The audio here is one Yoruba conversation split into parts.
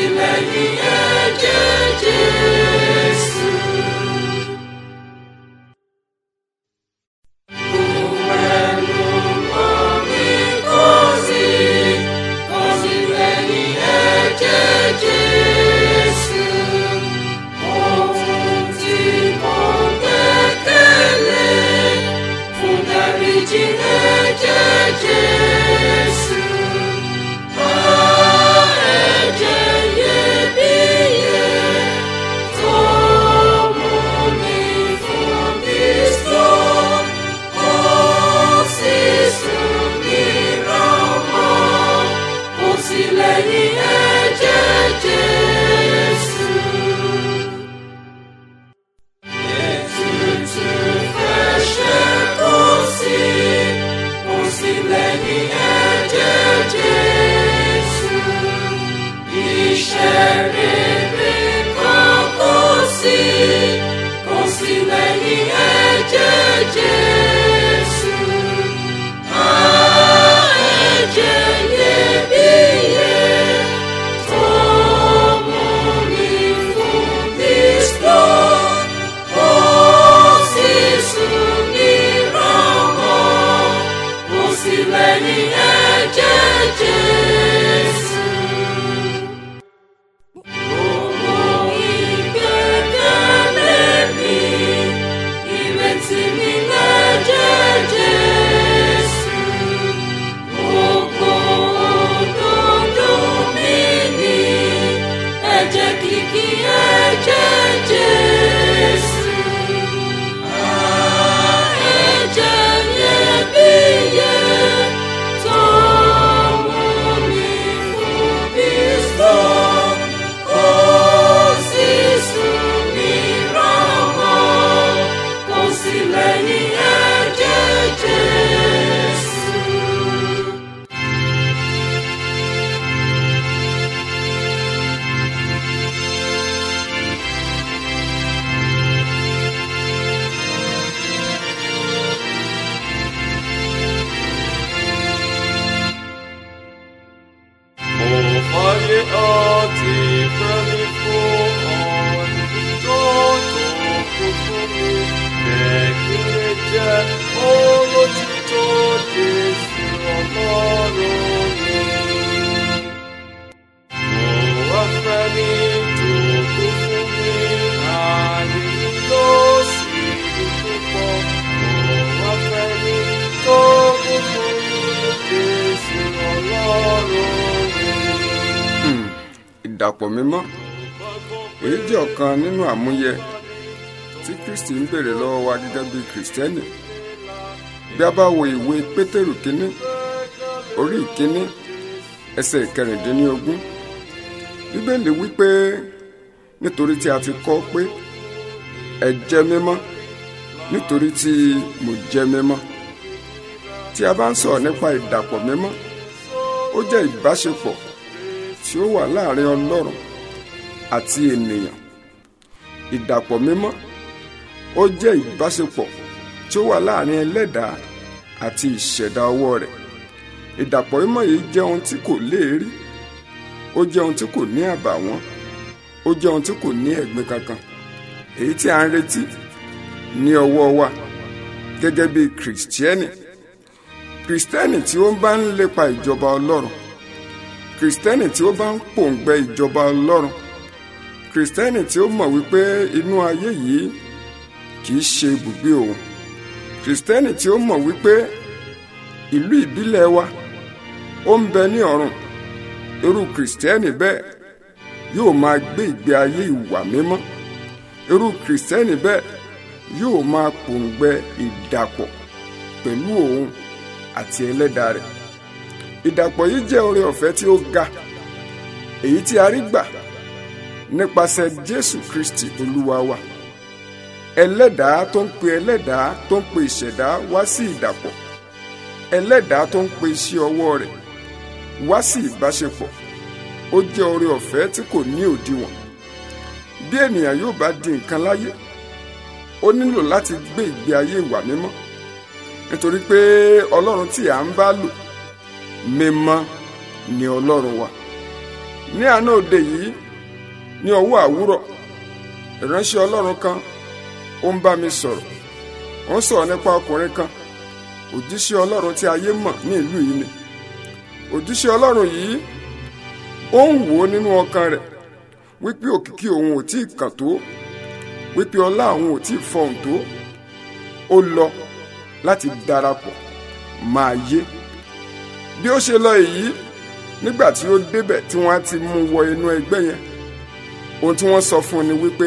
sí lẹ́yìn ẹ̀jẹ̀ Jésù. Pẹ̀lú omi kò sí, kò sí lẹ́yìn ẹ̀jẹ̀ Jésù. Ohun tí mo gbẹ́kẹ̀lé fún dáríjì ẹ̀jẹ̀ Jésù. Ẹ̀jẹ̀ iyebíye tó mú mi fún Kristo. Ó sì sùn mí rọ́mọ́, kò sí lẹ́yìn ẹ̀jẹ̀ Jésù. Ètùtù fẹsẹ̀ kò sí, kò sí lẹ́yìn ẹ̀jẹ̀ Jésù. Iṣẹ́ rere kan kò sí, kò sí lẹ́yìn ẹ̀jẹ̀ Jésù. Ẹ̀jẹ̀ iyebíye tó mú mi fún Kristo. Ó sì sùn ní rọ́mọ́, kò sí lẹ́yìn ẹ̀jẹ̀ Jésù. Gbogbo ìgbẹ́kẹ̀lé mi, ìrètí mi lẹ́jẹ̀ Jésù. Gbogbo òdodo mi ni ẹ̀jẹ̀ kìkì ẹ̀jẹ̀ Jésù. Ẹ̀jẹ̀ iyebíye tó mú mi fún Kristo. Ó sì sùn mí rọ́mọ́, kò sí lẹ́yìn ẹ̀jẹ̀ Jésù. Mo fàyè àti fẹ́mi fún ọ̀nì tó tó kú fún mi. Lẹ́kìnlẹ̀ jẹ́ olótìtọ́ Jésù ọlọ́run mi. Mo wá fẹ́mi tó kú fún mi. Ààyè mi yóò sì ní púpọ̀. Mo wá fẹ́mi tó kú fún mi. Jésù ọlọ́run mi. ìdàpọ̀ mímọ́ èyí jẹ́ ọ̀kan nínú àmúyẹ tí kristi ń béèrè lọ́wọ́ wa gẹ́gẹ́ bí kìrìsìtẹ́nì bí a bá wo ìwé pétérù kínní orí ìkínní ẹsẹ̀ ìkẹrìndínlógún bíbélì wípé nítorí tí a ti kọ pé ẹ jẹ́ mímọ́ nítorí tí mo jẹ́ mímọ́ tí a bá ń sọ̀rọ̀ nípa ìdàpọ̀ mímọ́ ó jẹ́ ìbáṣepọ̀ tí ó wà láàrin ọlọ́run àti ènìyàn ìdàpọ̀ mímọ́ ó jẹ́ ìbáṣepọ̀ tí ó wà láàrin ẹlẹ́dàá àti ìṣẹ̀dá ọwọ́ rẹ̀ ìdàpọ̀ mímọ́ yìí jẹ́ ohun tí kò léèrí ó jẹ́ ohun tí kò ní àbàwọ́n ó jẹ́ ohun tí kò ní ẹ̀gbin kankan èyí tí a ń retí ní ọwọ́ wa gẹ́gẹ́ bí kìrìsìtíẹ́nì kìrìsìtẹ́nì tí ó bá ń lépa ìjọba ọlọ́run kìrìsìtẹ́nì tí ó bá ń pòǹgbẹ ìjọba ọlọ́run kìrìsìtẹ́nì tí ó mọ̀ wípé inú ayé yìí kìí ṣe ibùgbé òun kìrìsìtẹ́nì tí ó mọ̀ wípé ìlú ìbílẹ̀ wa ó ń bẹ ní ọ̀run irú kìrìsìtẹ́nì bẹ́ẹ̀ yóò máa gbé ìgbé ayé ìwà mímọ́ irú kìrìsìtẹ́nì bẹ́ẹ̀ yóò máa pòǹgbẹ ìdàpọ̀ pẹ̀lú òun àti ẹlẹ́dàá rẹ̀ ìdàpọ̀ yìí jẹ́ oore ọ̀fẹ́ tí ó ga èyí tí a rí gbà nípasẹ̀ jésù kristi olúwa wa ẹlẹ́dàá tó ń pe ẹlẹ́dàá tó ń pe ìṣẹ̀dá wá sí ìdàpọ̀ ẹlẹ́dàá tó ń pe iṣẹ́ ọwọ́ rẹ̀ wá sí ìbáṣepọ̀ ó jẹ́ oore ọ̀fẹ́ tí kò ní òdiwọ̀n bí ènìyàn yóò bá di nǹkan láyé ó nílò láti gbé ìgbé ayé ìwà mímọ́ nítorí pé ọlọ́run tí à ń bá lò mímọ́ ni ọlọ́run wa ní àná òde yìí ní ọwọ́ àwúrọ̀ ìránṣẹ́ ọlọ́run kan ó ń bá mi sọ̀rọ̀ ó ń sọ̀rọ̀ nípa ọkùnrin kan òjíṣẹ́ ọlọ́run tí ayé mọ̀ ní ìlú yìí ni òjíṣẹ́ ọlọ́run yìí ó ń wò ó nínú ọkàn rẹ̀ wípé òkìkí òun ò tí ì kàn tó wípé ọlá òun ò tí ì fọhùn tó ó lọ láti darapọ̀ máa yé bí ó ṣe lọ èyí nígbà tí ó débẹ̀ tí wọ́n á ti mú wọ inú ẹgbẹ́ yẹn ohun tí wọ́n sọ fún un ni wípé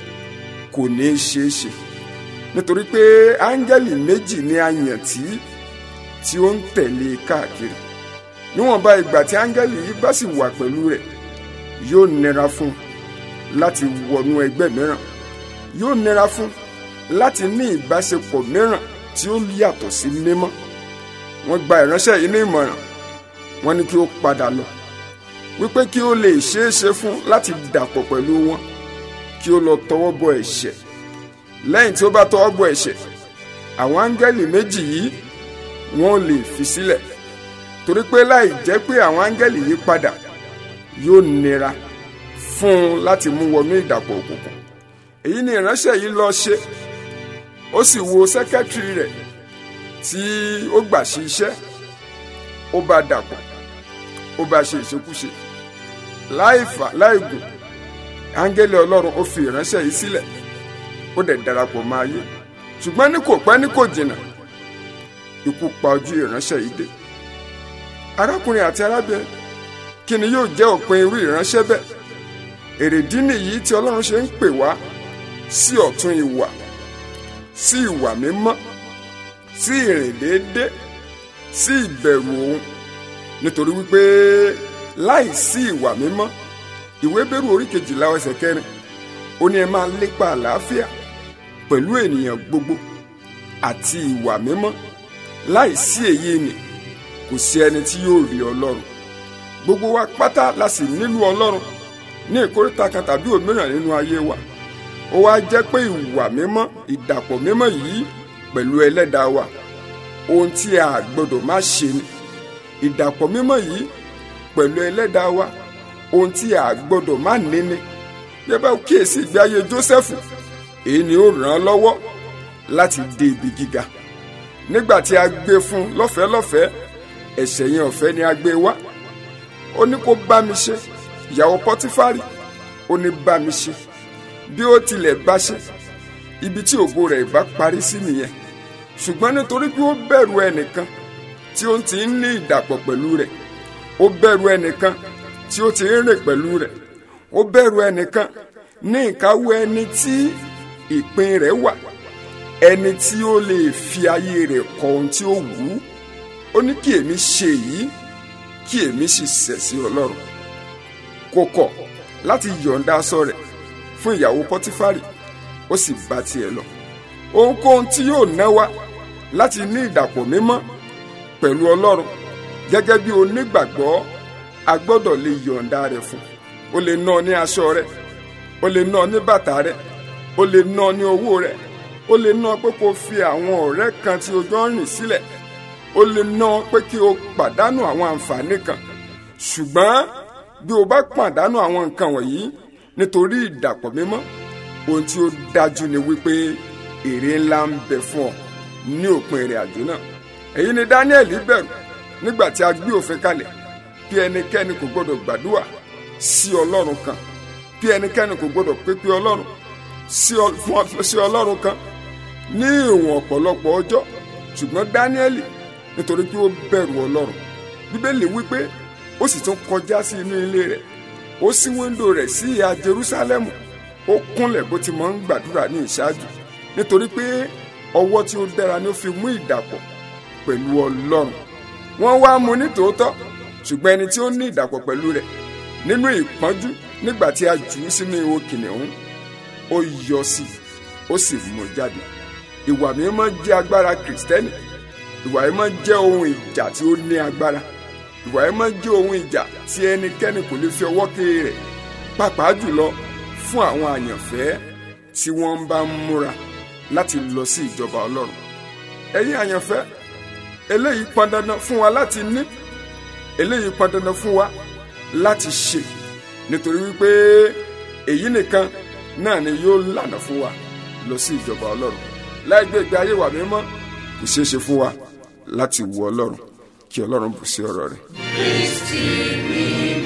kò ní í ṣeé ṣe nítorí pé áńgẹ́lì méjì ní àyàntí tí ó ń tẹ̀lé e káàkiri níwọ̀nba ìgbà tí áńgẹ́lì yìí bá sì wà pẹ̀lú rẹ̀ yóò nira fún un láti wọnú ẹgbẹ́ mìíràn yóò nira fún un láti ní ìbáṣepọ̀ mìíràn tí ó yàtọ̀ sí mímọ́ wọ́n gba ìránṣẹ́ yìí ní ìmọ̀ràn wọ́n ní kí ó padà lọ wípé kí ó lè ṣeé ṣe fún láti dàpọ̀ pẹ̀lú wọn kí ó lọ tọwọ́ bọ ẹ̀ṣẹ̀ lẹ́yìn tí ó bá tọwọ́ bọ ẹ̀ṣẹ̀ àwọn áńgẹ́lì méjì yìí wọ́n lè fi sílẹ̀ torí pé láì jẹ́ pé àwọn áńgẹ́lì yìí padà yóò nira fún un láti mú wọnú ìdàpọ̀ òkùnkùn èyí ni ìránṣẹ́ yìí lọ ṣe ó sì wo sẹ́kẹ́tìrì rẹ̀ tí ó gbà sí iṣẹ́ ó bá dàpọ̀ ó bá ṣe ìṣekúṣe láì fà láì gùn áńgẹ́lì ọlọ́run ó fi ìránṣẹ́ yìí sílẹ̀ ó dẹ̀ darapọ̀ máa yé ṣùgbọ́n ní kò pẹ́ ní kò jìnnà ikú pa ojú ìránṣẹ́ yìí dé arákùnrin àti arábìnrin kí ni yóò jẹ́ òpin irú ìránṣẹ́ bẹ́ẹ̀ èrèdí nìyí tí ọlọ́run ṣe ń pè wá sí ọ̀tún ìwà sí ìwà mímọ́ sí ìrìn déédé sí ìbẹ̀rù òun nítorí wípé láì sí ìwà mímọ́ ìwé bẹ́rù orí kejìlá ẹsẹ̀ kẹrin ó ní ẹ máa lépa àlàáfíà pẹ̀lú ènìyàn gbogbo àti ìwà mímọ́ láì sí èyí ni kò sí ẹni tí yóò rí ọlọ́run gbogbo wa pátá la sì nílò ọlọ́run ní ìkórìtà kan tàbí òmíràn nínú ayé wa ó wá jẹ́ pé ìwà mímọ́ ìdàpọ̀ mímọ́ yìí pẹ̀lú ẹlẹ́dàá wa ohun tí a gbọ́dọ̀ má ṣe ni ìdàpọ̀ mímọ́ yìí pẹ̀lú ẹlẹ́dàá wa ohun tí a gbọ́dọ̀ má ní ni bí ẹ bá kíyèsí ìgbé ayé Jósẹ́fù èyí ni ó ràn án lọ́wọ́ láti dé ibi gíga nígbà tí a gbé fún lọ́fẹ̀ẹ́ lọ́fẹ̀ẹ́ ẹ̀ṣẹ̀ yẹn ọ̀fẹ́ ni a gbé wá ó ní kó bá mi ṣe ìyàwó Pọ́tífárì ó ní bá mi ṣe bí ó tilẹ̀ bá ṣe ibi tí ògo rẹ̀ bá parí sí nìyẹn ṣùgbọ́n nítorí pé ó bẹ̀rù ẹnìkan tí ó ti ń ní ìdàpọ̀ pẹ̀lú rẹ̀ ó bẹ̀rù ẹnìkan tí ó ti ń rìn pẹ̀lú rẹ̀ ó bẹ̀rù ẹnìkan ní ìkáwọ́ ẹni tí ìpín rẹ̀ wà ẹni tí ó lè fi ayé rẹ̀ kọ ohun tí ó wù ú ó ní kí èmi ṣe èyí kí èmi sì ṣẹ̀ sí ọlọ́run kò kọ̀ láti yọ̀ǹda aṣọ rẹ̀ fún ìyàwó pọ́tífárì ó sì bá tiẹ̀ lọ ohunkóhun tí yóò ná wa láti ní ìdàpọ̀ mímọ́ pẹ̀lú ọlọ́run gẹ́gẹ́ bí onígbàgbọ́ a gbọ́dọ̀ lè yọ̀ǹda rẹ̀ fún o lè ná ọ ní aṣọ rẹ̀ o lè ná ọ ní bàtà rẹ̀ o lè ná ọ ní owó rẹ̀ o lè ná ọ pé kó o fi àwọn ọ̀rẹ́ kan tí o jọ ń rìn sílẹ̀ o lè ná ọ pé kí o pàdánù àwọn àǹfààní kan ṣùgbọ́n bí o bá pàdánù àwọn nǹkan wọ̀nyí nítorí ìdàpọ̀ mímọ́ ohun tí ó dájú ni wípé èrè ńlá ń bẹ fún ọ ní òpin ìrìn àjò náà èyí ni Daniel bẹ̀rù nígbà tí a gbé òfin kalẹ̀ bí ẹnikẹ́ni kò gbọdọ̀ gbàdúrà sí ọlọ́run kan bí ẹnikẹ́ni kò gbọdọ̀ pépé ọlọ́run sí ọlọ́run kan ní ìwọ̀n ọ̀pọ̀lọpọ̀ ọjọ́ ṣùgbọ́n Dáníẹ́lì nítorí pé ó bẹ̀rù ọlọ́run bíbélì wípé ó sì tún kọjá sí inú ilé rẹ̀ ó ṣí wíńdò rẹ̀ sí ìhà Jerúsálẹ́mù ó kúnlẹ̀ bó ti máa ń gbàdúrà ní ìṣáájú nítorí pé ọwọ́ tí ó dára ni ó fi mú ìdàpọ̀ pẹ̀lú ọlọ́run wọ́n wá mú ní tòótọ́ ṣùgbọ́n ẹni tí ó ní ìdàpọ̀ pẹ̀lú rẹ̀ nínú ìpọ́njú nígbà tí a jù ú sínú ihò kìnìún ó yọ sí i ó sì mú jáde ìwà mímọ́ jẹ́ agbára kìrìsìtẹ́nì ìwà mímọ́ jẹ́ ohun ìjà tí ó ní agbára ìwà mímọ́ jẹ́ ohun ìjà tí ẹnikẹ́ni kò lè fi ọwọ́ kéré rẹ̀ pàápàá jùlọ fún àwọn àyànfẹ́ tí wọ́n bá ń múra láti lọ sí ìjọba ọlọ́run ẹ̀yin àyànfẹ́ eléyìí pọn dandan fún wa láti ní eléyìí pọn dandan fún wa láti ṣe nítorí wípé èyí nìkan náà ni yóò lànà fún wa lọ sí ìjọba ọlọ́run láì gbé ìgbé ayé wa mímọ́ kò ṣeé ṣe fún wa láti wo ọlọ́run kí ọlọ́run bù sí ọ̀rọ̀ rẹ̀. Kristi mímọ́.